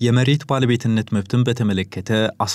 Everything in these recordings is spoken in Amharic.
የመሬት ባለቤትነት መብትን በተመለከተ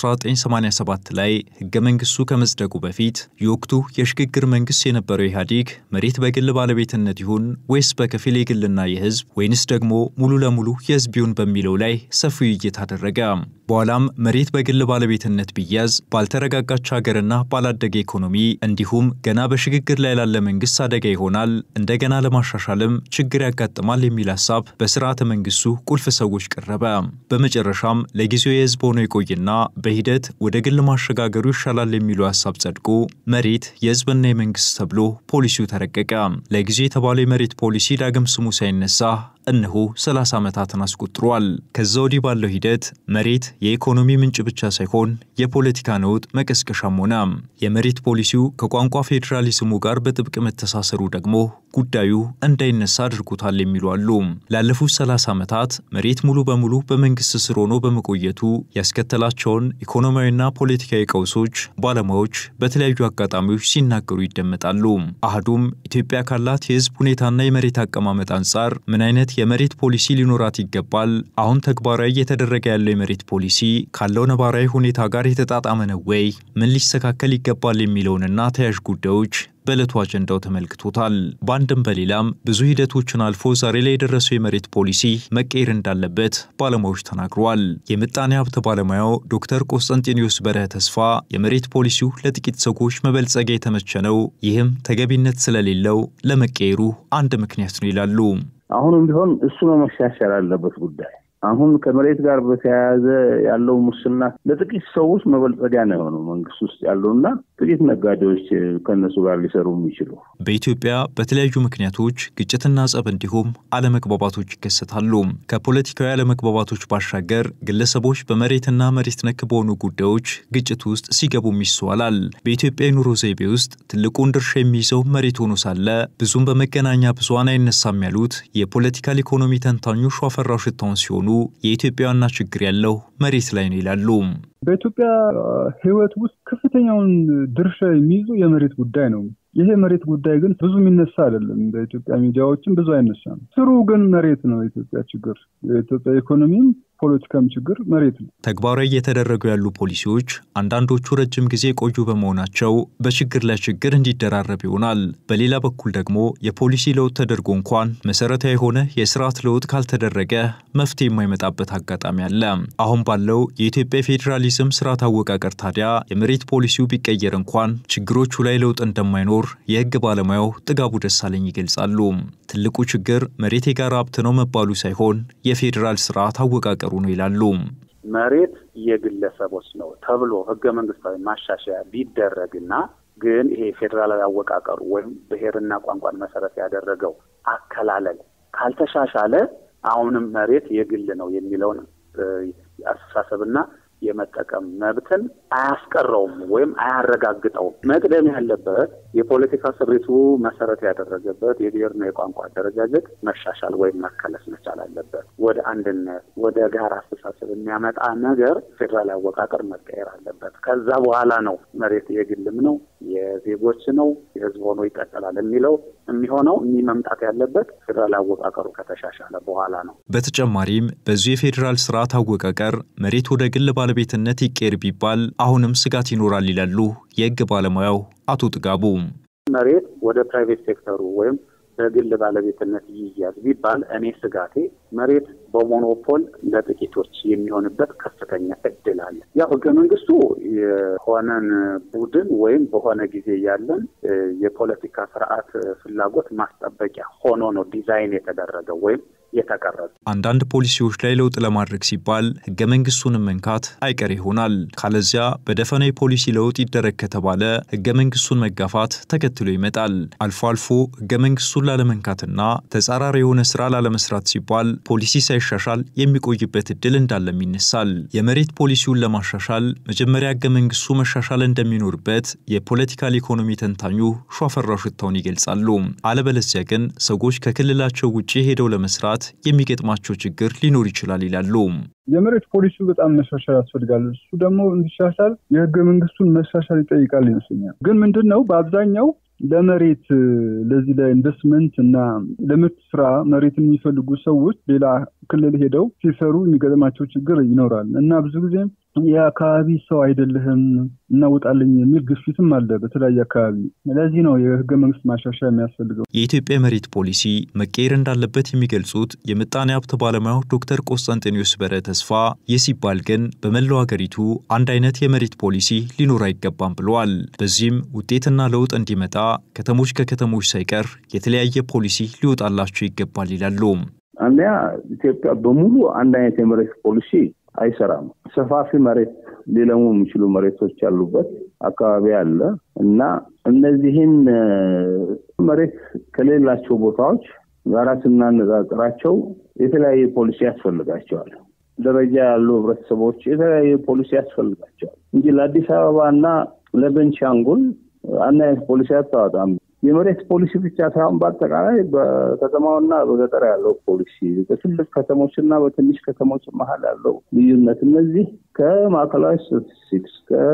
1987 ላይ ህገ መንግስቱ ከመጽደቁ በፊት የወቅቱ የሽግግር መንግስት የነበረው ኢህአዴግ መሬት በግል ባለቤትነት ይሁን ወይስ በከፊል የግልና የህዝብ ወይንስ ደግሞ ሙሉ ለሙሉ የህዝብ ይሁን በሚለው ላይ ሰፊ ውይይት አደረገ። በኋላም መሬት በግል ባለቤትነት ቢያዝ ባልተረጋጋች ሀገርና ባላደገ ኢኮኖሚ እንዲሁም ገና በሽግግር ላይ ላለ መንግስት አደጋ ይሆናል፣ እንደገና ለማሻሻልም ችግር ያጋጥማል የሚል ሀሳብ በስርዓተ መንግስቱ ቁልፍ ሰዎች ቀረበ። በመጨረሻም ለጊዜው የህዝብ ሆኖ ይቆይና በሂደት ወደ ግል ማሸጋገሩ ይሻላል የሚለው ሀሳብ ጸድቆ መሬት የህዝብና የመንግስት ተብሎ ፖሊሲው ተረቀቀ። ለጊዜው የተባለው የመሬት ፖሊሲ ዳግም ስሙ ሳይነሳ እነሆ 30 ዓመታትን አስቆጥሯል። ከዛ ወዲህ ባለው ሂደት መሬት የኢኮኖሚ ምንጭ ብቻ ሳይሆን የፖለቲካ ነውጥ መቀስቀሻም ሆነ። የመሬት ፖሊሲው ከቋንቋ ፌዴራሊዝሙ ጋር በጥብቅ መተሳሰሩ ደግሞ ጉዳዩ እንዳይነሳ አድርጎታል የሚሉ አሉ። ላለፉት 30 ዓመታት መሬት ሙሉ በሙሉ በመንግስት ስር ሆኖ በመቆየቱ ያስከተላቸውን ኢኮኖሚያዊና ፖለቲካዊ ቀውሶች ባለሙያዎች በተለያዩ አጋጣሚዎች ሲናገሩ ይደመጣሉ። አህዱም ኢትዮጵያ ካላት የህዝብ ሁኔታና የመሬት አቀማመጥ አንጻር ምን አይነት የመሬት ፖሊሲ ሊኖራት ይገባል? አሁን ተግባራዊ እየተደረገ ያለው የመሬት ፖሊሲ ካለው ነባራዊ ሁኔታ ጋር የተጣጣመ ነው ወይ? ምን ሊስተካከል ይገባል? የሚለውንና ተያያዥ ጉዳዮች በዕለቱ አጀንዳው ተመልክቶታል። በአንድም በሌላም ብዙ ሂደቶችን አልፎ ዛሬ ላይ የደረሰው የመሬት ፖሊሲ መቀየር እንዳለበት ባለሙያዎች ተናግረዋል። የምጣኔ ሀብት ባለሙያው ዶክተር ቆስጠንጢኒዮስ በረሀ ተስፋ የመሬት ፖሊሲው ለጥቂት ሰዎች መበልጸጊያ የተመቸ ነው፣ ይህም ተገቢነት ስለሌለው ለመቀየሩ አንድ ምክንያት ነው ይላሉ። አሁንም ቢሆን እሱ ነው መሻሻል አለበት ጉዳይ አሁን ከመሬት ጋር በተያያዘ ያለው ሙስና ለጥቂት ሰዎች መበልጸጊያ ነው የሆነው መንግስት ውስጥ ያለውና ጥቂት ነጋዴዎች ከእነሱ ጋር ሊሰሩ የሚችሉ። በኢትዮጵያ በተለያዩ ምክንያቶች ግጭትና ጸብ እንዲሁም አለመግባባቶች ይከሰታሉ። ከፖለቲካዊ አለመግባባቶች ባሻገር ግለሰቦች በመሬትና መሬት ነክ በሆኑ ጉዳዮች ግጭት ውስጥ ሲገቡም ይስተዋላል። በኢትዮጵያ የኑሮ ዘይቤ ውስጥ ትልቁን ድርሻ የሚይዘው መሬት ሆኖ ሳለ ብዙም በመገናኛ ብዙሃን አይነሳም ያሉት የፖለቲካል ኢኮኖሚ ተንታኙ ሸዋፈራው ሽታውን ሲሆኑ የኢትዮጵያ ዋና ችግር ያለው መሬት ላይ ነው ይላሉ። በኢትዮጵያ ሕይወት ውስጥ ከፍተኛውን ድርሻ የሚይዙ የመሬት ጉዳይ ነው። ይሄ መሬት ጉዳይ ግን ብዙ የሚነሳ አይደለም። በኢትዮጵያ ሚዲያዎችም ብዙ አይነሳም። ስሩ ግን መሬት ነው። የኢትዮጵያ ችግር የኢትዮጵያ ኢኮኖሚም ፖለቲካም ችግር መሬት ነው። ተግባራዊ እየተደረጉ ያሉ ፖሊሲዎች አንዳንዶቹ ረጅም ጊዜ የቆዩ በመሆናቸው በችግር ላይ ችግር እንዲደራረብ ይሆናል። በሌላ በኩል ደግሞ የፖሊሲ ለውጥ ተደርጎ እንኳን መሰረታዊ የሆነ የስርዓት ለውጥ ካልተደረገ መፍትሄ የማይመጣበት አጋጣሚ አለ። አሁን ባለው የኢትዮጵያ ፌዴራሊዝም ስርዓት አወቃቀር ታዲያ የመሬት ፖሊሲው ቢቀየር እንኳን ችግሮቹ ላይ ለውጥ እንደማይኖር የህግ ባለሙያው ጥጋቡ ደሳለኝ ይገልጻሉ። ትልቁ ችግር መሬት የጋራ ሀብት ነው መባሉ ሳይሆን የፌዴራል ስርዓት አወቃቀሩ ነው ይላሉ። መሬት የግለሰቦች ነው ተብሎ ህገ መንግስታዊ ማሻሻያ ቢደረግና ግን ይሄ ፌዴራላዊ አወቃቀሩ ወይም ብሔርና ቋንቋን መሰረት ያደረገው አከላለል ካልተሻሻለ አሁንም መሬት የግል ነው የሚለውን አስተሳሰብና የመጠቀም መብትን አያስቀረውም ወይም አያረጋግጠውም። መቅደም ያለበት የፖለቲካ ስሪቱ መሰረት ያደረገበት የብሔርና የቋንቋ አደረጃጀት መሻሻል ወይም መከለስ መቻል አለበት። ወደ አንድነት፣ ወደ ጋራ አስተሳሰብ የሚያመጣ ነገር ፌዴራል አወቃቀር መቀየር አለበት። ከዛ በኋላ ነው መሬት የግልም ነው የዜጎች ነው የህዝብ ሆኖ ይቀጥላል የሚለው የሚሆነው እኚህ መምጣት ያለበት ፌዴራል አወቃቀሩ ከተሻሻለ በኋላ ነው። በተጨማሪም በዚሁ የፌዴራል ስርዓት አወቃቀር መሬት ወደ ግል ባለቤትነት ይቀየር ቢባል አሁንም ስጋት ይኖራል ይላሉ የህግ ባለሙያው አቶ ጥጋቡ። መሬት ወደ ፕራይቬት ሴክተሩ ወይም በግል ባለቤትነት ይያዝ ቢባል እኔ ስጋቴ መሬት በሞኖፖል ለጥቂቶች የሚሆንበት ከፍተኛ እድል አለ። ያው ህገ መንግስቱ የሆነን ቡድን ወይም በሆነ ጊዜ ያለን የፖለቲካ ስርዓት ፍላጎት ማስጠበቂያ ሆኖ ነው ዲዛይን የተደረገው ወይም የተቀረጸ። አንዳንድ ፖሊሲዎች ላይ ለውጥ ለማድረግ ሲባል ህገ መንግስቱንም መንካት አይቀር ይሆናል። ካለዚያ በደፈና የፖሊሲ ለውጥ ይደረግ ከተባለ ህገ መንግስቱን መጋፋት ተከትሎ ይመጣል። አልፎ አልፎ ህገ መንግስቱን ላለመንካትና ተጻራሪ የሆነ ስራ ላለመስራት ሲባል ፖሊሲ ሳይሻሻል የሚቆይበት እድል እንዳለም ይነሳል። የመሬት ፖሊሲውን ለማሻሻል መጀመሪያ ህገ መንግስቱ መሻሻል እንደሚኖርበት የፖለቲካል ኢኮኖሚ ተንታኙ ሸዋፈራው ሽታውን ይገልጻሉ። አለበለዚያ ግን ሰዎች ከክልላቸው ውጭ ሄደው ለመስራት አካላት የሚገጥማቸው ችግር ሊኖር ይችላል ይላሉ። የመሬት ፖሊሲው በጣም መሻሻል ያስፈልጋል። እሱ ደግሞ እንዲሻሻል የህገ መንግስቱን መሻሻል ይጠይቃል ይመስለኛል። ግን ምንድን ነው በአብዛኛው ለመሬት ለዚህ ለኢንቨስትመንት እና ለምርት ስራ መሬትን የሚፈልጉ ሰዎች ሌላ ክልል ሄደው ሲሰሩ የሚገጥማቸው ችግር ይኖራል እና ብዙ ጊዜ የአካባቢ ሰው አይደለህም እናውጣልኝ የሚል ግፊትም አለ በተለያየ አካባቢ። ለዚህ ነው የህገ መንግስት ማሻሻያ የሚያስፈልገው። የኢትዮጵያ መሬት ፖሊሲ መቀየር እንዳለበት የሚገልጹት የምጣኔ ሀብት ባለሙያው ዶክተር ቆስጠንጤኒዮስ በረ ተስፋ፣ ይህ ሲባል ግን በመላው ሀገሪቱ አንድ አይነት የመሬት ፖሊሲ ሊኖር አይገባም ብለዋል። በዚህም ውጤትና ለውጥ እንዲመጣ ከተሞች ከከተሞች ሳይቀር የተለያየ ፖሊሲ ሊወጣላቸው ይገባል ይላሉ። አንደኛ ኢትዮጵያ በሙሉ አንድ አይነት የመሬት ፖሊሲ አይሰራም። ሰፋፊ መሬት ሊለሙ የሚችሉ መሬቶች ያሉበት አካባቢ አለ እና እነዚህን መሬት ከሌላቸው ቦታዎች ጋራ ስናነጻጽራቸው የተለያየ ፖሊሲ ያስፈልጋቸዋል። ደረጃ ያሉ ህብረተሰቦች የተለያየ ፖሊሲ ያስፈልጋቸዋል እንጂ ለአዲስ አበባ እና ለቤንሻንጉል አንድ አይነት ፖሊሲ አታወጣም። የመሬት ፖሊሲ ብቻ ሳይሆን በአጠቃላይ በከተማውና በገጠር ያለው ፖሊሲ፣ በትልቅ ከተሞች እና በትንሽ ከተሞች መሀል ያለው ልዩነት፣ እነዚህ ከማዕከላዊ ስታቲስቲክስ፣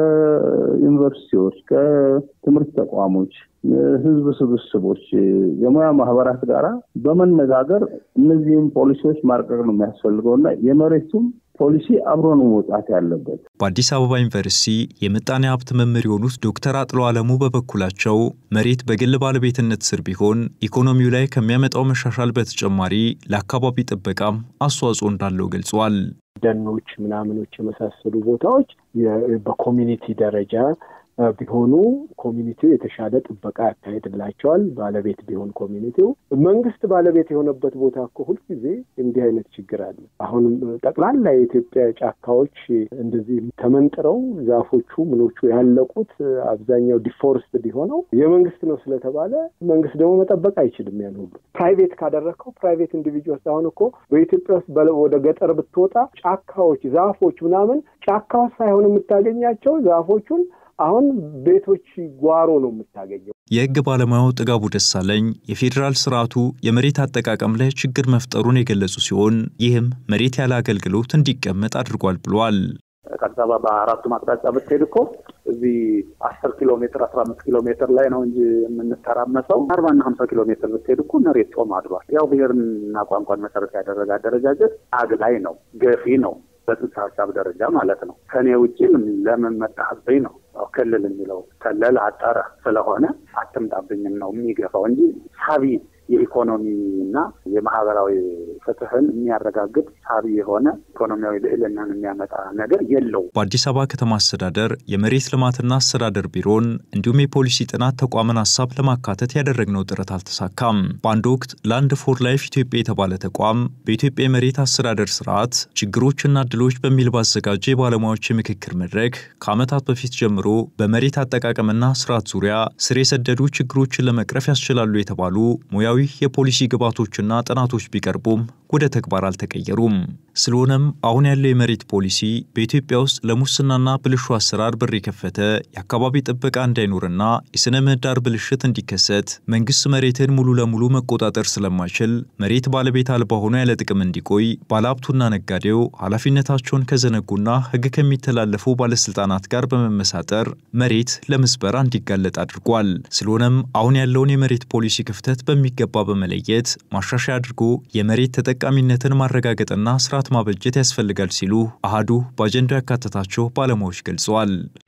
ከዩኒቨርሲቲዎች፣ ከትምህርት ተቋሞች፣ ህዝብ ስብስቦች፣ የሙያ ማህበራት ጋራ በመነጋገር እነዚህም ፖሊሲዎች ማርቀቅ ነው የሚያስፈልገው እና የመሬቱም ፖሊሲ አብሮ ነው መውጣት ያለበት። በአዲስ አበባ ዩኒቨርሲቲ የምጣኔ ሀብት መምህር የሆኑት ዶክተር አጥሎ አለሙ በበኩላቸው መሬት በግል ባለቤትነት ስር ቢሆን ኢኮኖሚው ላይ ከሚያመጣው መሻሻል በተጨማሪ ለአካባቢ ጥበቃም አስተዋጽኦ እንዳለው ገልጿል። ደኖች ምናምኖች የመሳሰሉ ቦታዎች በኮሚኒቲ ደረጃ ቢሆኑ ኮሚኒቲው የተሻለ ጥበቃ ያካሄድላቸዋል። ባለቤት ቢሆን ኮሚኒቲው መንግስት ባለቤት የሆነበት ቦታ እኮ ሁልጊዜ እንዲህ አይነት ችግር አለ። አሁን ጠቅላላ የኢትዮጵያ ጫካዎች እንደዚህ ተመንጥረው ዛፎቹ ምኖቹ ያለቁት አብዛኛው ዲፎረስት ቢሆነው የመንግስት ነው ስለተባለ መንግስት ደግሞ መጠበቅ አይችልም። ያን ሁሉ ፕራይቬት ካደረግከው ፕራይቬት ኢንዲቪጁዋልስ አሁን እኮ በኢትዮጵያ ውስጥ ወደ ገጠር ብትወጣ ጫካዎች፣ ዛፎች ምናምን ጫካ ውስጥ ሳይሆን የምታገኛቸው ዛፎቹን አሁን ቤቶች ጓሮ ነው የምታገኘው። የህግ ባለሙያው ጥጋቡ ደሳለኝ የፌዴራል ስርዓቱ የመሬት አጠቃቀም ላይ ችግር መፍጠሩን የገለጹ ሲሆን ይህም መሬት ያለ አገልግሎት እንዲቀመጥ አድርጓል ብሏል። ከአዲስ አበባ በአራቱም አቅጣጫ ብትሄድ እኮ እዚህ አስር ኪሎ ሜትር አስራ አምስት ኪሎ ሜትር ላይ ነው እንጂ የምንተራመሰው አርባና ሀምሳ ኪሎ ሜትር ብትሄድ እኮ መሬት ጦም አድሯል። ያው ብሔርና ቋንቋን መሰረት ያደረገ አደረጃጀት አግላይ ነው፣ ገፊ ነው በጽንሰ ሀሳብ ደረጃ ማለት ነው። ከኔ ውጭ ለምን መጣህብኝ ነው ክልል የሚለው ከለል አጠረ ስለሆነ አትምጣብኝም ነው የሚገፋው እንጂ ሳቢ የኢኮኖሚ እና የማህበራዊ ፍትህን የሚያረጋግጥ ሳቢ የሆነ ኢኮኖሚያዊ ልዕልናን የሚያመጣ ነገር የለው። በአዲስ አበባ ከተማ አስተዳደር የመሬት ልማትና አስተዳደር ቢሮን እንዲሁም የፖሊሲ ጥናት ተቋምን ሀሳብ ለማካተት ያደረግነው ጥረት አልተሳካም። በአንድ ወቅት ላንድ ፎር ላይፍ ኢትዮጵያ የተባለ ተቋም በኢትዮጵያ የመሬት አስተዳደር ስርዓት ችግሮችና እድሎች በሚል ባዘጋጀ የባለሙያዎች የምክክር መድረክ ከዓመታት በፊት ጀምሮ በመሬት አጠቃቀምና ስርዓት ዙሪያ ስር የሰደዱ ችግሮችን ለመቅረፍ ያስችላሉ የተባሉ ሙያዊ የፖሊሲ ግብዓቶችና ጥናቶች ቢቀርቡም ወደ ተግባር አልተቀየሩም። ስለሆነም አሁን ያለው የመሬት ፖሊሲ በኢትዮጵያ ውስጥ ለሙስናና ብልሹ አሰራር በር የከፈተ የአካባቢ ጥበቃ እንዳይኖርና የሥነ ምህዳር ብልሽት እንዲከሰት መንግስት መሬትን ሙሉ ለሙሉ መቆጣጠር ስለማይችል መሬት ባለቤት አልባ ሆኖ ያለ ጥቅም እንዲቆይ ባለሀብቱና ነጋዴው ኃላፊነታቸውን ከዘነጉና ሕግ ከሚተላለፉ ባለስልጣናት ጋር በመመሳጠር መሬት ለምዝበራ እንዲጋለጥ አድርጓል። ስለሆነም አሁን ያለውን የመሬት ፖሊሲ ክፍተት በሚገባ በመለየት ማሻሻያ አድርጎ የመሬት ተጠቃሚነትን ማረጋገጥና ስርዓት ማበጀት ያስፈልጋል ሲሉ አሃዱ በአጀንዳው ያካተታቸው ባለሙያዎች ገልጸዋል።